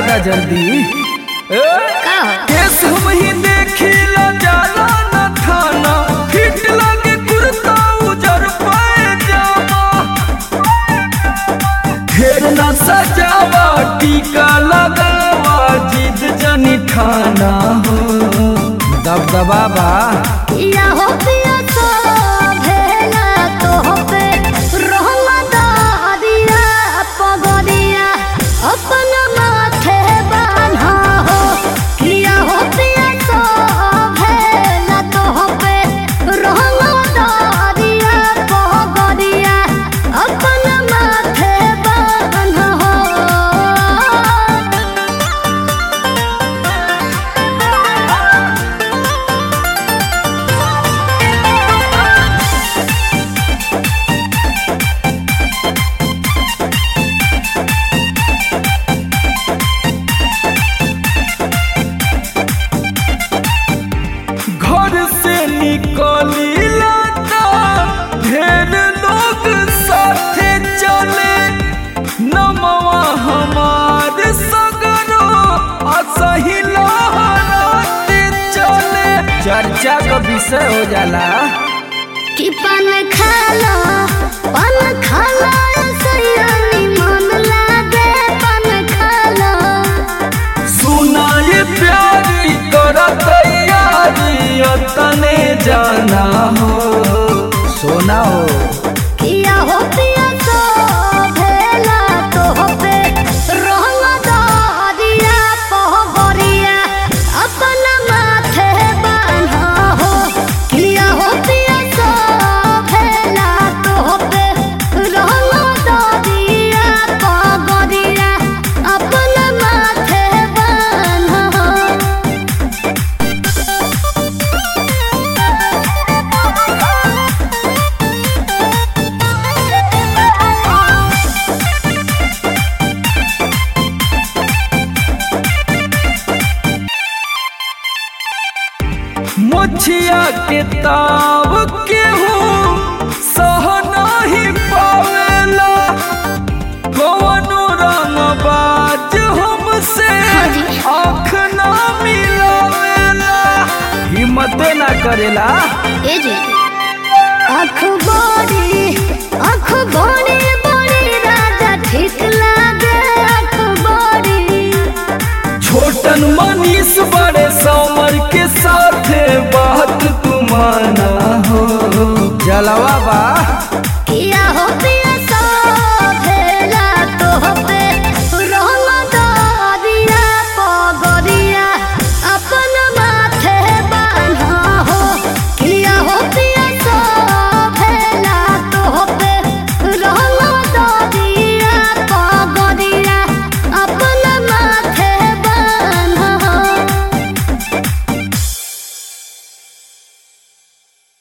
दा जल्दी ए, का केस हम ही देखिला जाला न थाना हिट लगे कुर्ता उजर पाए जावा ढेर न सजावा टीका लगावा जिद जनी ठाना हो दबदबा बा या हो पिया तो भेला तो पे रहमा दादिया पगदिया अपन माथे बान्हा हो किया हो पिया तो भेला तो पे रहमा दादिया पगदिया अपन माथे बान्हा हो घर से निकली लाता ढेर लोग साथे चले नमवा हमार सगरो असही लहराते चले चर्चा का विषय हो जाला कि पान खाला पान खाला सयानी मन लागे पान खाला सुना ये प्यारी कर तैयारी तने जाना हो सोना हो किया हो पिया तो भेला तो पे रहला दादिया पहबरिया अपन माथे बान्हा हो किया हो पिया तो भेला तो पे रहला दादिया पहबरिया अपन माथे बान्हा हो मुछिया के ताव के हूँ सह नहीं पावेला कौनो रंग बाज हमसे हाँ जी। आँख ना मिलावेला हिम्मत ना करेला ए जे अखबारी अखबारी बड़ी राजा ठीक लागे अखबारी छोटन मनीष बड़े समर के साथे बात तुमाना हो जलवा बा